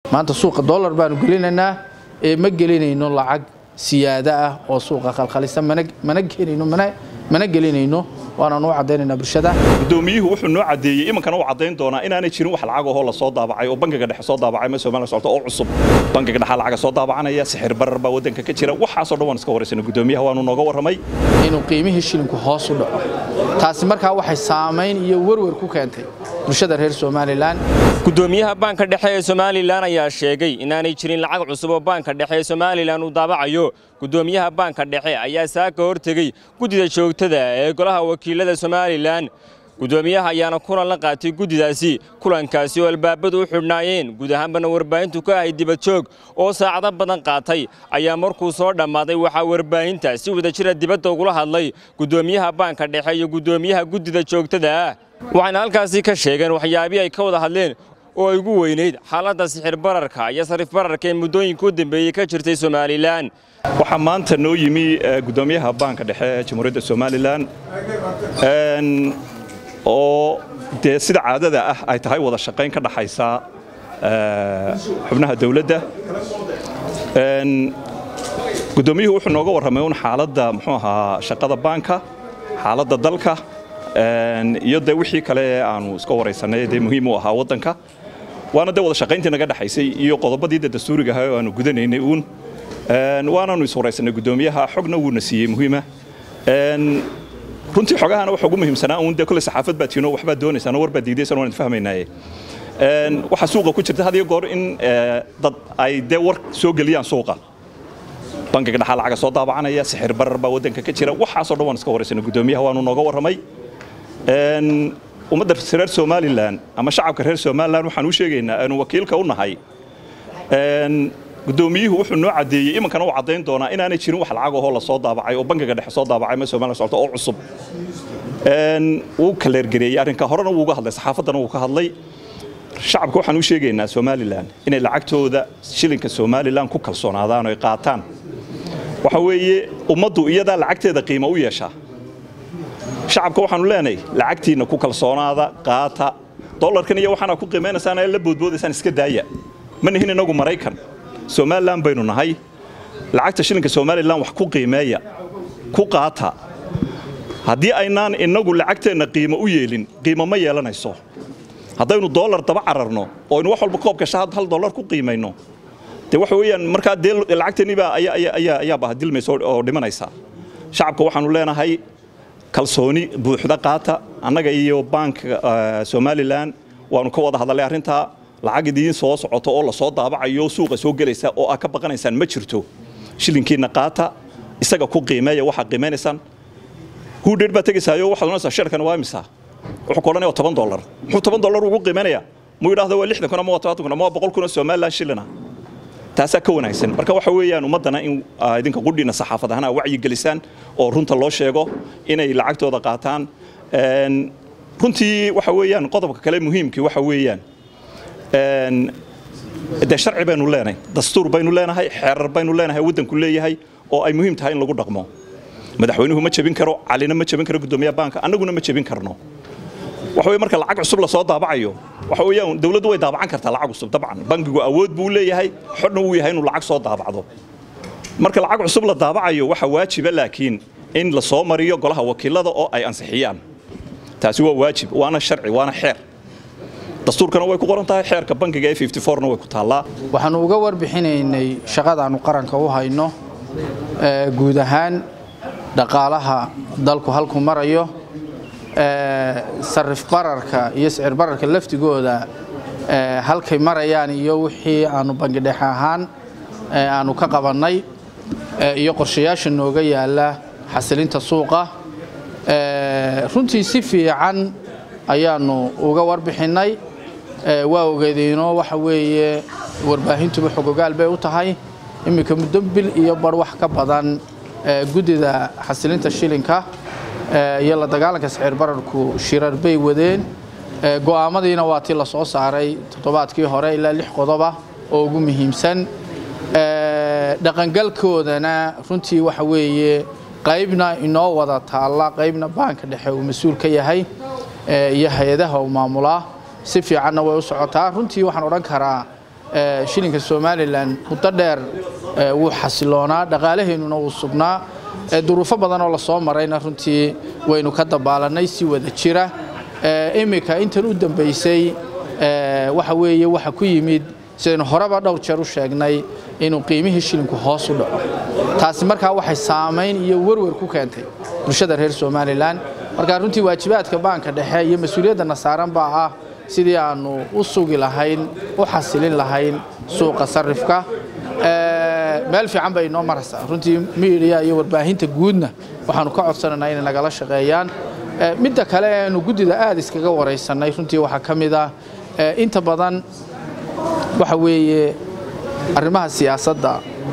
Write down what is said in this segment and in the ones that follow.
maanta suuqa dollar baanu gelinaynaa ee ma gelinayno lacag siyaada ah oo suuqa khalkhalisa mana keenayno mana gelinayno waanaan u caddaynaynaa bulshada gudoomiyuhu wuxuu noo cadeeyey imankana uu caddayn doonaa inaanay jirin wax lacag ahoo lasoo daabacay oo bangiga dhexe soo daabacay ma Soomaaliya socota oo cusub bangiga dhexe lacaga soo daabacanaya sixir barar baa wadanka ka jira waxaas oo dhan waan iska waraysanay gudoomiyaha waanu nooga warramay inuu qiimihii shilinku hoos u dhaco taasi markaa waxay saamayn iyo werwer ku keentay bulshada reer somalilan gudoomiyaha baanka dhexe ee somalilan ayaa sheegay inaanay jirin lacag cusub oo baanka dhexe ee somalilan uu daabacayo gudoomiyaha baanka dhexe ayaa saaka hortegey guddida joogtada ee golaha wakiilada somalilan gudoomiyaha ayaana kulan la qaatay guddidaasi kulankaasi oo albaabadu u xidhnaayeen guud ahaanbana warbaahintu ka ahay dibadjoog oo saacado badan qaatay ayaa markuu soo dhammaaday waxaa warbaahinta si wadajira dibadda ugula hadlay gudoomiyaha baanka dhexe iyo gudoomiyaha guddida joogtada ah waxayna halkaasi ka sheegeen waxyaabihii ay ka wada hadleen oo ay ugu weynayd xaaladda sixir bararka iyo sarif bararka ee muddooyinka u dambeeyey ka jirtay somalilan waxaa maanta noo yimi gudoomiyaha baanka dhexe ee jamhuuriyadda somalilan oo dee sida caadada ah ay tahay wada shaqayn ka dhaxaysa xubnaha dawladda gudoomiyuhu wuxuu nooga warramay un xaaladda muxuu ahaa shaqada baanka xaaladda dalka iyo dee wixii kale ee aanu iska waraysanay dee muhiim u ahaa waddanka waana dee wada shaqayntii naga dhexaysay iyo qodobadii dee dastuuriga ahaa oo aanu gudanaynay uun waanaanu is waraysanay gudoomiyaha xogna wuuna siiyey muhiima runtii xogahana waxa ugu muhiimsanaa uun dee kule saxaafad baa tiino waxbaa doonaysaan oo war baa diidaysaan waan fahmaynaaye waxaa suuqa ku jirta had iyo goor in dad ay dee war soo geliyaan suuqa bangiga dhaxaa lacaga soo daabacanaya sixir barar baa waddanka ka jira waxaasoo dhan waan iska waraysanay gudoomiyaha waanu nooga warramay ummadda reer somalilan ama shacabka reer somalilan waxaan u sheegaynaa aanu wakiilka u nahay gudoomiyuhu wuxuu noo cadeeyey imankana uu caddayn doonaa inaanay jirin wax lacag ahoo lasoo daabacay oo bangiga dhexe soo daabacay ma Soomaaliya socota oo cusub wuu kaleergareeyey arrinka horena wuu uga hadlay saxaafaddana wuu ka hadlay shacabka waxaan u sheegaynaa somalilan inay lacagtooda shilinka somalilan ku kalsoonaadaan oo ay qaataan waxa weeye ummaddu iyadaa lacagteeda qiimo u yeeshaa shacabka waxaanu leenahay lacagtiinna ku kalsoonaada qaata dollarkan iyo waxaana ku qiimeynaysaan ay la boodboodaysaan iska daaya ma nihin inagu maraykan somalilan baynu nahay lacagta shilinka somalilan wax ku qiimeeya ku qaata haddii aynaan inagu lacagteenna qiimo u yeelin qiimo ma yeelanayso haddaynu dollar daba cararno oo aynu wax walba koobka shaad hal dollar ku qiimayno dee waxa weeyaan markaa dee lacagteennibaa ayaa bahadilmaysa oo dhimanaysa shacabka waxaanu leenahay kalsooni buuxda qaata annaga iyo baanka somalilan waanu ka wada hadalay arrintaa lacag idiin soo socoto oo lasoo daabacayo suuqa soo gelaysa oo aad ka baqanaysaan ma jirto shilinkiinna qaata isaga ku qiimeeya waxaad qiimeynaysaan hudheer baad tegaysaayo waxaad oranaysaa sheerkan waa imisa wuxuu ku odhanaya toban dollar muxuu toban dollar ugu qiimeynayaa muu yidhahda waa lixdan kun ama waa tobantan kun ama waa boqol kun oo somalilan shilina taasaa ka wanaagsan marka waxa weeyaan ummaddana in idinka qudhiina saxaafad ahaan aa wacyi gelisaan oo runta loo sheego inay lacagtooda qaataan runtii waxa weeyaan qodobka kale muhiimkii waxa weeyaan dee sharci baynu leenahay dastuur baynu leenahay xeerar baynu leenahay waddanku leeyahay oo ay muhiim tahay in lagu dhaqmo madaxweynuhu ma jebin karo calina ma jebin karo gudoomiyaha baanka annaguna ma jebin karno waxa weye marka lacag cusub lasoo daabacayo waxa weeyaan dawladdu way daabacan kartaa lacag cusub dabcan bangigu awood buu leeyahay xodna wuu yahay inuu lacag soo daabacdo marka lacag cusub la daabacayo waxa waajiba laakiin in la soo mariyo golaha wakiilada oo ay ansixiyaan taasi waa waajib waana sharci waana xeer dastuurkana way ku qoran tahay xeerka bangiga ee 54na way ku taallaa waxaanu uga warbixinaynay shaqadaannu qaranka u hayno guud ahaan dhaqaalaha dalku halku marayo sarif bararka iyo sicir bararka laftigooda halkay marayaan iyo wixii aanu bangi dhexe ahaan aanu ka qabannay iyo qorshayaasha nooga yaala xasilinta suuqa runtii si fiican ayaanu uga warbixinnay waa ogeedeenoo waxa weeye warbaahintuba xogogaal bay u tahay iminka muddo bil iyo bar wax ka badan guddida xasilinta shilinka iyo la dagaalanka sicir bararku shirar bay wadeen go'aamadiina waa tii la soo saaray toddobaadkii hore ilaa lix qodoba oo ugu muhiimsan dhaqangalkoodana runtii waxa weeye qaybna inoo wada taalla qaybna baanka dhexe uu mas-uul ka yahay iyo hay-adaha uu maamulaa si fiicanna way u socotaa runtii waxaan odhan karaa shilinka somalilan muddo dheer wuu xasiloonaa dhaqaalaheennuna wuu sugnaa duruufo badan oo lasoo marayna runtii waynu ka dabaalanay si wada jira iminka intan u dambaysay waxa weeye waxa ku yimid sidaynu horeba dhowr jeer u sheegnay inuu qiimihii shilinku hoos u dhaco taasi markaa waxay saamayn iyo werwer ku keentay bulshada reer somalilan markaa runtii waajibaadka baanka dhexe iyo mas-uuliyadana saaran baa ah sidii aanu u sugi lahayn u xasilin lahayn suuqa sarifka meel fiican bay inoo maraysaa runtii miidiya iyo warbaahinta guudna waxaanu ka codsanaynaa inay nagala shaqeeyaan midda kale aanu guddida aada iskaga waraysanay runtii waxaa ka mid ah inta badan waxa weeye arrimaha siyaasadda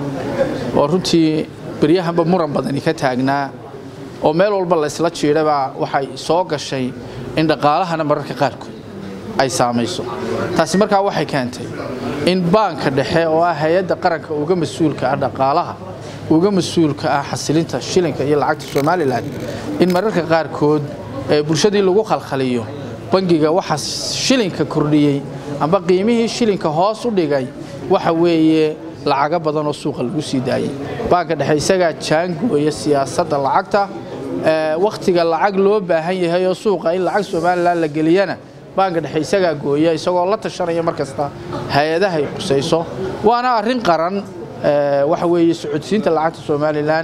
oo runtii beryahanba muran badani ka taagnaa oo meel walba la isla jiidhabaa waxay soo gashay in dhaqaalahana mararka qaarkood ay saamayso taasi markaa waxay keentay in baanka dhexe oo ah hay-adda qaranka uga mas-uulka ah dhaqaalaha uga mas-uulka ah xasilinta shilinka iyo lacagta somalilan in mararka qaarkood bulshadii lagu khalkhaliyo bangiga waxa shilinka kordhiyey amba qiimihii shilinka hoos u dhigay waxa weeye lacago badan oo suuqa lagu sii daayey baanka dhexe isagaa jaangooya siyaasadda lacagta wakhtiga lacag loo baahan yahay oo suuqa in lacag somalilan la geliyana baanka dhexe isagaa gooya isagoo la tashanaya mar kasta hay-adahay qusayso waana arrin qaran waxa weeye socodsiinta lacagta somalilan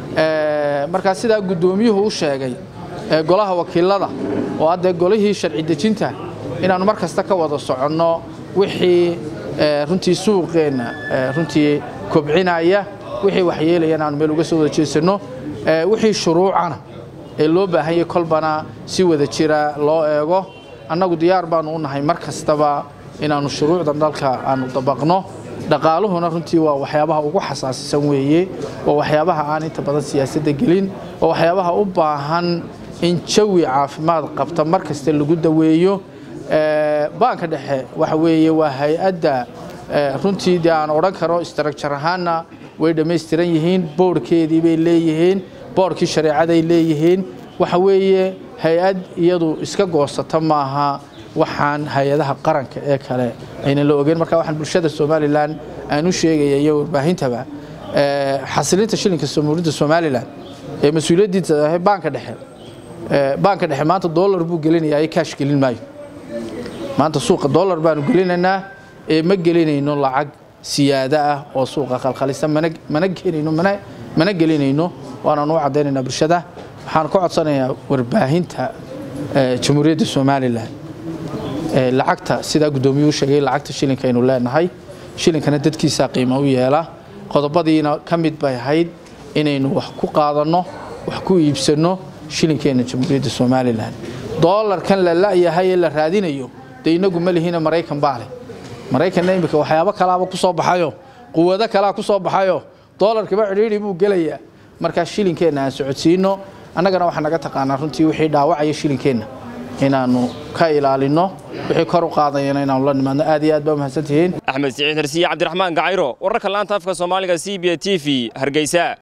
markaa sidaa guddoomiyuhu u sheegay golaha wakiilada oo hadda golihii sharci dejinta inaannu mar kasta ka wada soconno wixii runtii suuqeenna runtii kobcinaya wixii waxyeelaya inaanu meel uga soo wada jeesanno wixii shuruucana ee loo baahanyay kolbana si wada jira loo eego annagu diyaar baanu u nahay mar kastaba inaannu shuruucdan dalka aanu dabaqno dhaqaaluhuna runtii waa waxyaabaha ugu xasaasisan weeye waa waxyaabaha aan inta badan siyaasadda gelin waa waxyaabaha u baahan in jawi caafimaad qabta mar kasta lagu daweeyo baanka dhexe waxa weeye waa hay-adda runtii dee aan odhan karo istarakjar ahaanna way dhammaystiran yihiin boorhkeedii bay leeyihiin boorhkii shareecaday leeyihiin waxa weeye hay-ad iyadu iska goosata maaha waxaan hay-adaha qaranka ee kale aynan la ogeyn marka waxaan bulshada somalilan aan u sheegaya iyo warbaahintaba xasilinta shilinka jamhuuriyadda somalilan ee mas-uuliyaddiisa ahay baanka dhexe baanka dhexe maanta dollar buu gelinayaa kaash gelin maayo maanta suuqa dollar baanu gelinaynaa ee ma gelinayno lacag siyaado ah oo suuqa khalkhalisa mana gelinayno mana gelinayno waanaan u caddaynaynaa bulshada waxaan ka codsanayaa warbaahinta jamhuuriyadda somalilan lacagta sidaa guddoomiyuu sheegay lacagta shilinka aynu leenahay shilinkana dadkiisaa qiimo u yeela qodobadiina ka mid bay ahayd inaynu wax ku qaadanno wax ku iibsanno shilinkeenna jamhuuriyadda somalilan doolarkan la la'yahay ee la raadinayo dee inagu ma lihina maraykan baa leh maraykanna iminka waxyaabo kalaaba ku soo baxayo quwado kalaa ku soo baxayo doolarkiba cidhiidhi buu gelayaa markaa shilinkeenna aan socodsiinno annagana waxaa naga taqaanaa runtii wixii dhaawacaya shilinkeenna inaannu ka ilaalinno wixii kor u qaadayana inaannu la nimaadno aad iyo aad baa mahadsantihiin axmed siciid hersiye cabdiraxmaan gacayro wararka laanta afka soomaaliga c b t v hargeysa